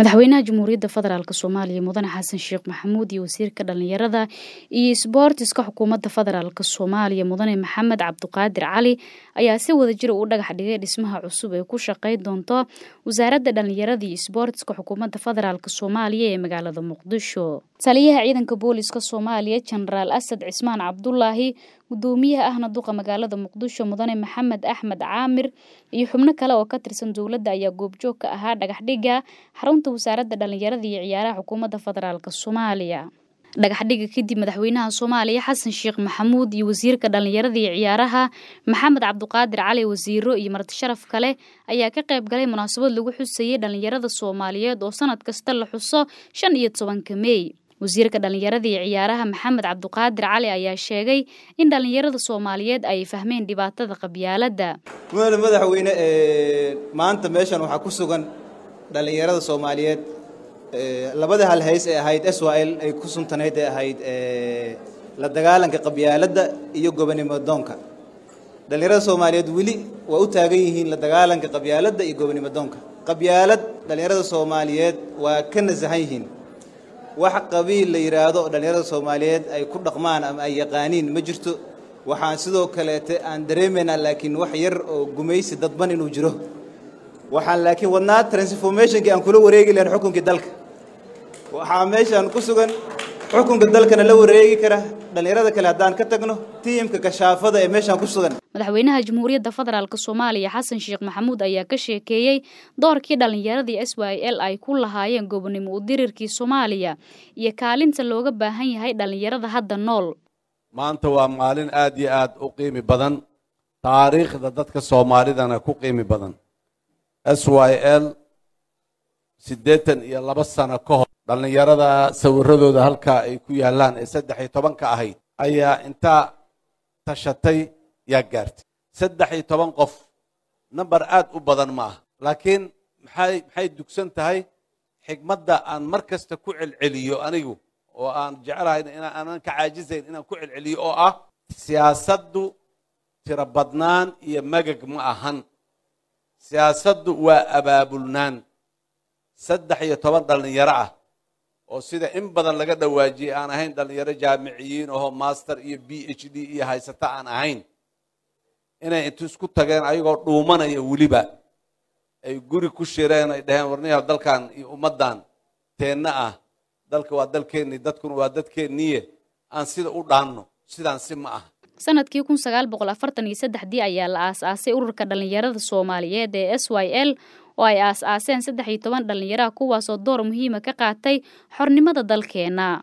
madaxweynaha jamhuuriyadda federaalk soomaaliya mudane xasan sheekh maxamuud iyo wasiirka dhalinyarada iyo isboortiska xukuumadda federaalk soomaaliya mudane maxamed cabduqaadir cali ayaa si wadajira u dhagax dhigay dhismaha cusub ee ku shaqeyn doonto wasaaradda dhalinyarada iyo isboortiska xukuumadda federaalk soomaaliya ee magaalada muqdisho taliyaha ciidanka booliska soomaaliya jenaraal asad cismaan cabdulaahi gudoomiyaha ahna duqa magaalada muqdisho mudane maxamed axmed caamir iyo xubno kale oo ka tirsan dowladda ayaa goobjoog ka ahaa dhagaxdhiga xarunta wasaaradda dhalinyarada iyo ciyaaraha xukuumadda federaalk soomaaliya dhagaxdhiga kadib madaxweynaha soomaaliya xasan sheekh maxamuud iyo wasiirka dhalinyarada iyo ciyaaraha maxamed cabduqaadir cali wasiiro iyo marti sharaf kale ayaa ka qayb galay munaasabad lagu xusayay dhalinyarada soomaaliyeed oo sanad kasta la xuso shan iyo tobanka meey wasiirka dhalinyarada iyo ciyaaraha maxamed cabduqaadir cali ayaa sheegay in dhalinyarada soomaaliyeed ay fahmeen dhibaatada qabyaaladda mudane madaxweyne maanta meeshan waxaa ku sugan dhalinyarada soomaaliyeed labada hal hays ee ahayd s y l ay ku suntanayd ee ahayd la dagaalanka qabyaaladda iyo gobonimo doonka dhalinyarada soomaaliyeed weli waa u taagan yihiin la dagaalanka qabyaaladda iyo gobonimo doonka qabyaalad dhalinyarada soomaaliyeed waa ka nasahan yihiin wax qabiil la yidhaahdo oo dhallinyarada soomaaliyeed ay ku dhaqmaan ama ay yaqaaniin ma jirto waxaan sidoo kaleete aan dareemaynaa laakiin wax yar oo gumaysi dadban inuu jiro waxaan laakiin wadnaa transformationkii aan kula wareegi lahayn xukunkii dalka waxaa meeshaan ku sugan xukunka dalkana la wareegi kara dhallinyarada kale haddaan ka tagno tiimka kashaafada ee meeshaan ku sugan madaxweynaha jamhuuriyadda federaalk soomaaliya xasan sheekh maxamuud ayaa ka sheekeeyey doorkii dhallinyaradii s y l ay ku lahaayeen gobonimo udirirkii soomaaliya iyo kaalinta looga baahan yahay dhallinyarada hadda nool maanta waa maalin aad iyo aad u qiimi badan taariikhda dadka soomaalidana ku qiimi badan s y l siddeetan iyo laba sano ka hor dhallinyarada sawiradooda halkaa ay ku yaallaan ee saddex iyo tobanka ahayd ayaa intaa tashatay yaa gaartay saddex iyo toban qof number aad u badan ma aha laakiin maxay maxay dugsan tahay xigmadda aan mar kasta ku celceliyo anigu oo aan jecelahay inaanan ka caajisayn inaan ku celceliyo oo ah siyaasaddu tiro badnaan iyo magag ma ahan siyaasaddu waa abaabulnaan saddex iyo toban dhallinyaro ah oo sida in badan laga dhawaajiyey aan ahayn dhallinyaro jaamiciyiin oho master iyo b h d iyo haysata aan ahayn inay intu isku tageen ayagoo dhuumanaya weliba ay guri ku shireen ay dhaheen warniyaha dalkan iyo ummaddan teenna ah dalka waa dalkeennii dadkuna waa dadkeenniye aan sida u dhaanno sidaan si ma aha sanadkii kun sagaal boqol afartan iyo saddexdii ayaa la aas-aasay ururka dhalinyarada soomaaliyeed ee s y l oo ay aas-aaseen saddex iyo toban dhalinyaraha kuwaasoo door muhiima ka qaatay xornimada dalkeena